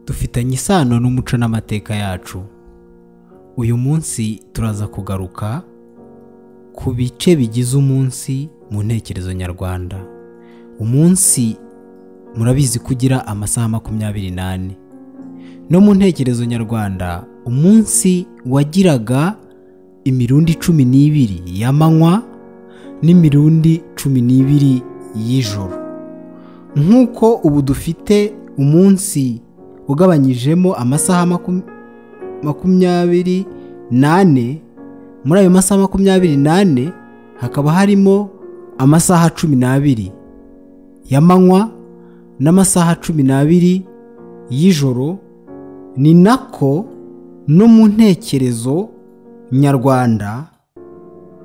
dufitanye isano n'umuco n'amateka yacu uyu munsi turaza kugaruka ku bice bigize umunsi mu ntekerezo nyarwanda umunsi murabizi ko ugira amasaha makumyabiri n'ane no mu ntekerezo nyarwanda umunsi wagiraga imirundi cumi n'ibiri y'amanywa n'imirundi cumi n'ibiri y'ijoro nk'uko ubu dufite umunsi ugabanyijemo amasaha makumyabiri n'ane muri ayo masaha makumyabiri n'ane hakaba harimo amasaha cumi n'abiri y'amanywa n'amasaha cumi n'abiri y'ijoro ni nako no mu ntekerezo nyarwanda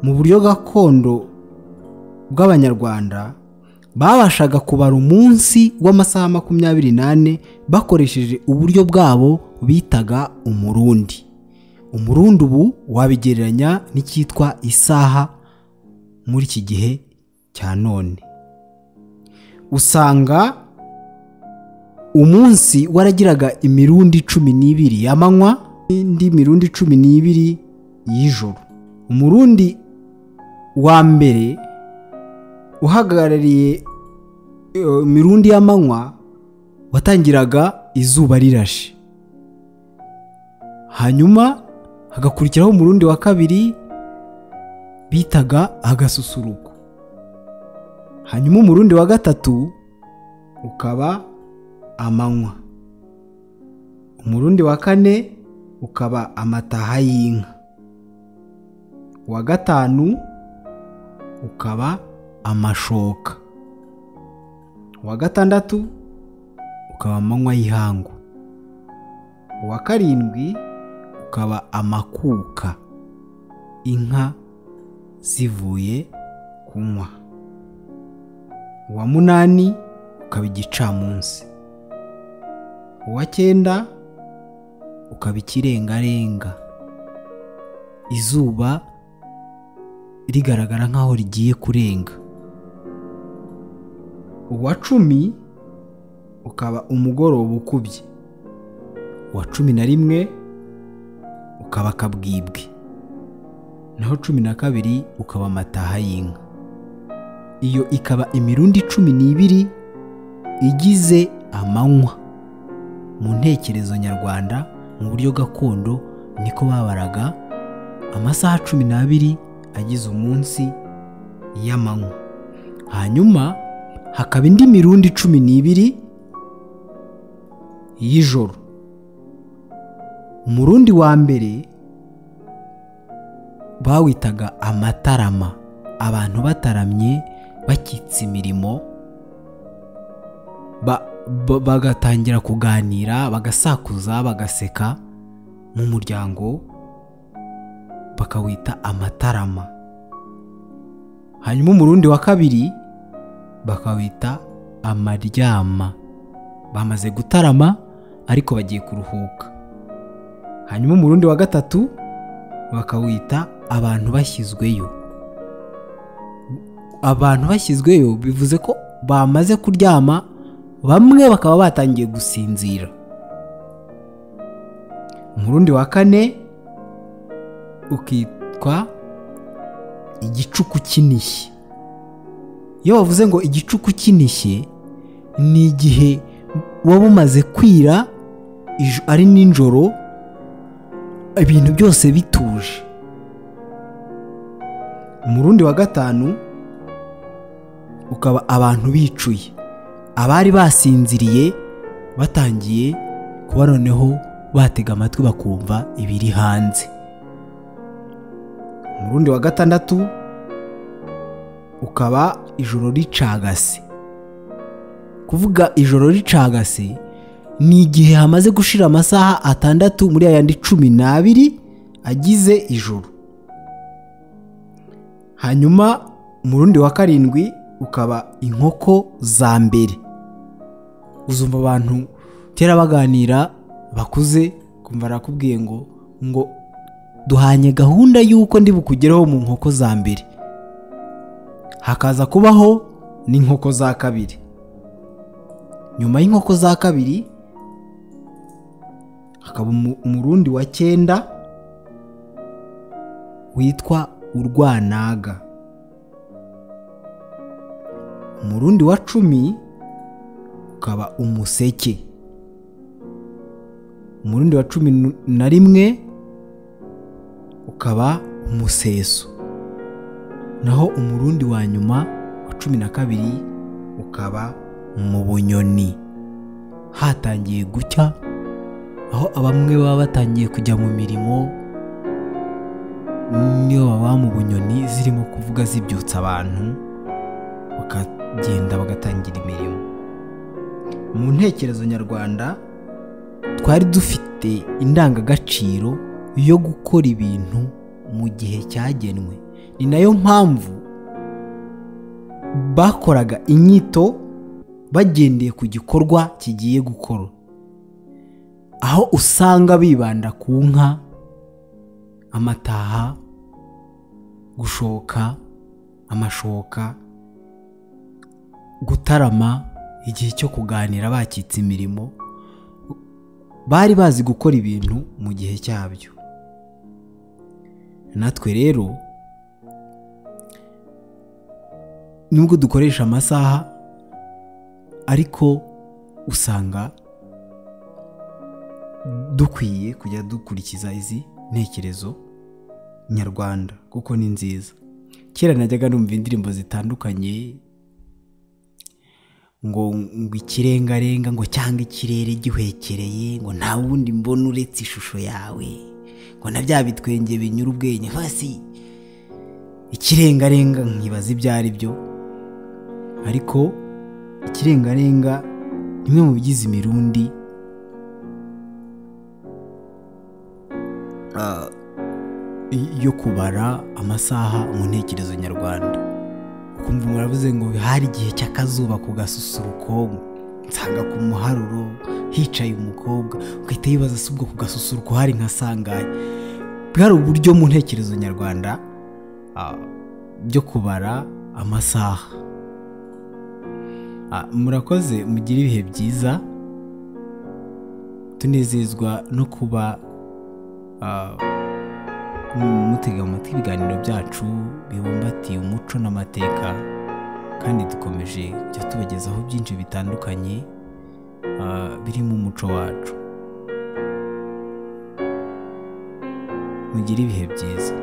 mu buryo gakondo bw'abanyarwanda babashaga kubara umunsi w'amasaha makumyabiri n'ane bakoresheje uburyo bwabo bitaga umurundi umurundi ubu wabigereranya n'icyitwa isaha muri iki gihe cya none usanga umunsi waragiraga imirundi cumi n'ibiri y'amanywa n'indi mirundi cumi n'ibiri y'ijoro umurundi wa mbere uhagarariye imirundi y'amanywa watangiraga izuba rirashe hanyuma hagakurikiraho umurundi wa kabiri bitaga agasusuruko hanyuma umurundi wa gatatu ukaba amanywa umurundi wa kane ukaba amataha y'inka uwa gatanu ukaba amashoka uwa gatandatu ukaba amanywa y'ihangu uwa karindwi ukaba amakuka inka zivuye kunywa uwa munani ukaba igicamunsi uwa cyenda ukaba ikirengarenga izuba rigaragara nk'aho rigiye kurenga uwa cumi ukaba umugoroba ukubye uwa cumi na rimwe ukaba akabwibwi naho cumi na kabiri ukaba amataha y'inka iyo ikaba imirundi cumi n'ibiri igize amanywa mu ntekerezo nyarwanda mu buryo gakondo niko babaraga amasaha cumi n'abiri agize umunsi y'amanywa hanyuma hakaba indi mirundi cumi n'ibiri y'ijoro umurundi wa mbere bawitaga amatarama abantu bataramye bakitse imirimo bagatangira kuganira bagasakuza bagaseka mu muryango bakawita amatarama hanyuma umurundi wa kabiri bakawita amaryama bamaze gutarama ariko bagiye kuruhuka hanyuma umurundi wa gatatu bakawita abantu bashyizweyo abantu bashyizweyo bivuze ko bamaze kuryama bamwe bakaba batangiye gusinzira umurundi wa kane ukitwa igicuku kinishye iyo bavuze ngo igicuku kinishye ni igihe waba umaze kwira ari nijoro ibintu byose bituje umurundi wa gatanu ukaba abantu bicuye abari basinziriye batangiye kuba noneho batega amatwi bakumva ibiri hanze umurundi wa gatandatu ukaba ijoro ricagase kuvuga ijoro ricagase ni igihe hamaze gushira amasaha atandatu muri ayandi cumi n'abiri agize ijoro hanyuma umurundi wa karindwi ukaba inkoko za mbere uzumva abantu kera baganira bakuze kumva barakubwiye ngo ngo duhanye gahunda y'uko ndi bukugeraho mu nkoko za mbere hakaza kubaho n'inkoko za kabiri nyuma y'inkoko za kabiri hakaba umu- umurundi wa cyenda witwa urwanaga umurundi wa cumi ukaba umuseke umurundi wa cumi nu- na rimwe ukaba umuseso naho umurundi wa nyuma wa cumi na kabiri ukaba mu bunyoni hatangiye gucya aho abamwe baba batangiye kujya mu mirimo niyo baba mu bunyoni zirimo kuvuga zibyutsa abantu bakagenda bagatangira imirimo mu ntekerezo nyarwanda twari dufite indangagaciro yo gukora ibintu mu gihe cyagenwe ni nayo mpamvu bakoraga inyito bagendeye ku gikorwa kigiye gukorwa aho usanga bibanda ku nka amataha gushoka amashoka gutarama igihe cyo kuganira bakitse imirimo bari bazi gukora ibintu mu gihe cyabyo natwe rero nubwo dukoresha amasaha ariko usanga dukwiye kujya dukurikiza izi ntekerezo nyarwanda kuko ni nziza kera najyaga numva indirimbo zitandukanye ngo ngo ikirengarenga ngo cyangwa ikirere gihwekereye ngo nta wundi mbona uretse ishusho yawe ngo na bya bitwenge binyura ubwenge hasi ikirengarenga nkibaza ibyo ari byo ariko ikirengarenga bimwe mu bigize imirundi ah, y- yo kubara amasaha mu ntekerezo nyarwanda ukumva muravuze ngo hari igihe cy'akazuba ku gasusuruko nsanga ku muharuro hicaye umukobwa ugahita yibaza se ubwo ku gasusuruko hari nka sangaye bwari uburyo mu ntekerezo nyarwanda ah, byo kubara amasaha Ah, murakoze mugire ibihe byiza tunezezwa no kuba ah, mutega amatwi ibiganiro byacu bibumbatiye umuco n'amateka kandi dukomeje kujya tubagezaho byinshi bitandukanye ah, birimo umuco wacu mugire ibihe byiza